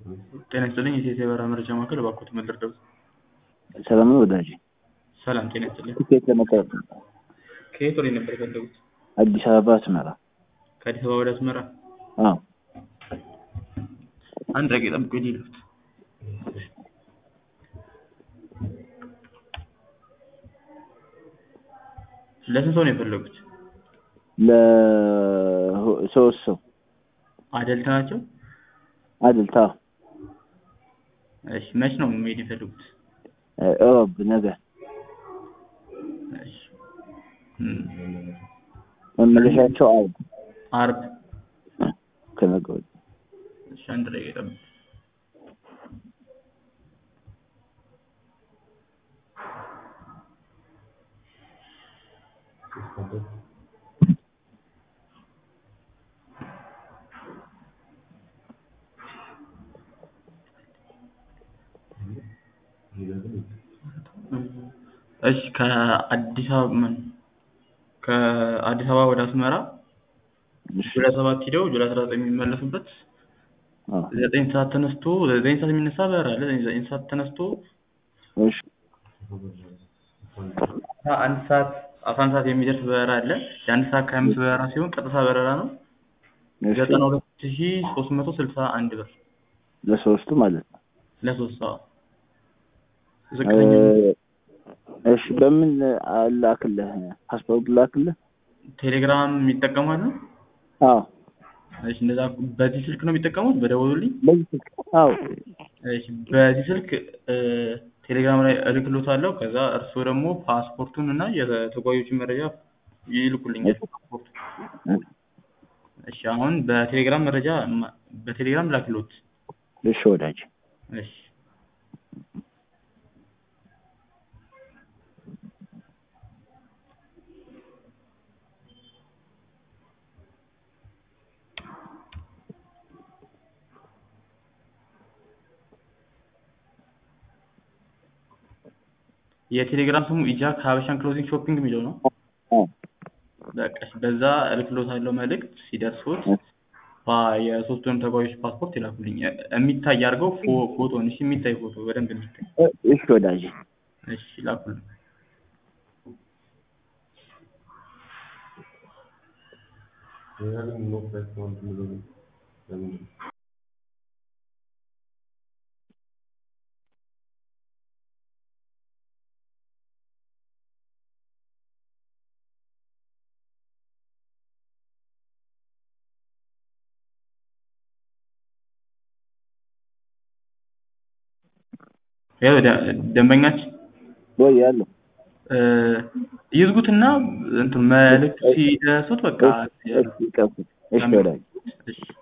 ጤና ይስጥልኝ የኢትዮ የበረራ መረጃ ማዕከል እባክዎት ምን ልርዳዎት? ሰላም ነው ወዳጄ? ሰላም ጤና ይስጥልኝ ትኬት ለመቁረጥ ነበር። ከየት ወዴት ነበር የፈለጉት? አዲስ አበባ አስመራ። ከአዲስ አበባ ወደ አስመራ? አዎ አንድ ደቂቃ ይጠብቁኝ ልሂድ። ለስንት ሰው ነው የፈለጉት? ለሶስት ሰው አደልት ናቸው? አድልታ እሺ መች ነው መሄድ የፈለጉት? እሮብ ነገ እሺ እም፣ መመለሻቸው አርብ አርብ ከነገ ወዲያ። እሺ አንድ ደቂቃ ይጠብቁኝ። እሺ ከአዲስ አበባ ምን ከአዲስ አበባ ወደ አስመራ እሺ ጁላይ ሰባት ሂደው ጁላይ አስራ ዘጠኝ የሚመለሱበት አዎ ዘጠኝ ሰዓት ተነስቶ ዘጠኝ ሰዓት የሚነሳ በረራ አለ። ዘጠኝ ሰዓት ተነስቶ እሺ አስራ አንድ ሰዓት አስራ አንድ ሰዓት የሚደርስ በረራ አለ። የአንድ ሰዓት ከሀያ አምስት በረራ ሲሆን ቀጥታ በረራ ነው። እሺ ዘጠና ሁለት ሺ ሶስት መቶ ስልሳ አንድ ብር ለሶስቱ ማለት ነው። ለሶስት ሰው ዝቅተኛ እሺ በምን ላክልህ? ፓስፖርት ላክልህ? ቴሌግራም ይጠቀማሉ? አዎ እሺ እንደዛ በዚህ ስልክ ነው የሚጠቀሙት? በደወሉልኝ? በዚህ ስልክ አዎ እሺ በዚህ ስልክ እ ቴሌግራም ላይ እልክልዎታለሁ። ከዛ እርስዎ ደግሞ ፓስፖርቱን እና የተጓዦችን መረጃ ይልኩልኛል። ፓስፖርቱ እሺ አሁን በቴሌግራም መረጃ ማ- በቴሌግራም ላክልዎት። እሺ ወዳጅ እሺ የቴሌግራም ስሙ ኢጃክ ሀበሻን ክሎዚንግ ሾፒንግ የሚለው ነው። አዎ በቃ እሺ፣ በዛ እልክልዎታለሁ መልእክት ሲደርሶት ፓ የሶስቱንም ተጓዦች ፓስፖርት ይላኩልኝ። እ- የሚታይ አድርገው ፎ- ፎቶን እሺ፣ የሚታይ ፎቶ በደንብ የሚታይ እሺ ወዳጅ እሺ፣ ላኩልኝ። ያው ደ- ደንበኛችን ወይ ያለው እ፣ ይዝጉትና እንትን መልእክት ሲደርሱት በቃ እሺ እሺ እሺ ወዳጅ እሺ